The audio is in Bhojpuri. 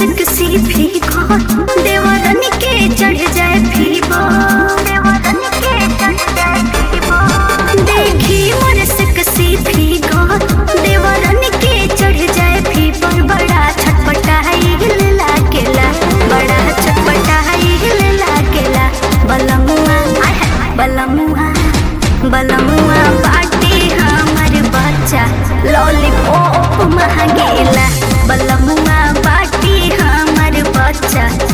सिकसी फीको देवरन के चढ़ जाए फीबो देवरन के चढ़ जाए फीबो देखी मोर सिकसी फीको देवरन के चढ़ जाए फीबो बड़ा छटपटाई हिल लागेला बड़ा छटपटाई हिल लागेला बलमुआ आय हाय, बलमुआ बलमुआ बाटे हमर बच्चा लॉलीपॉप महंगेला बलमुआ बाटे हमर बच्चा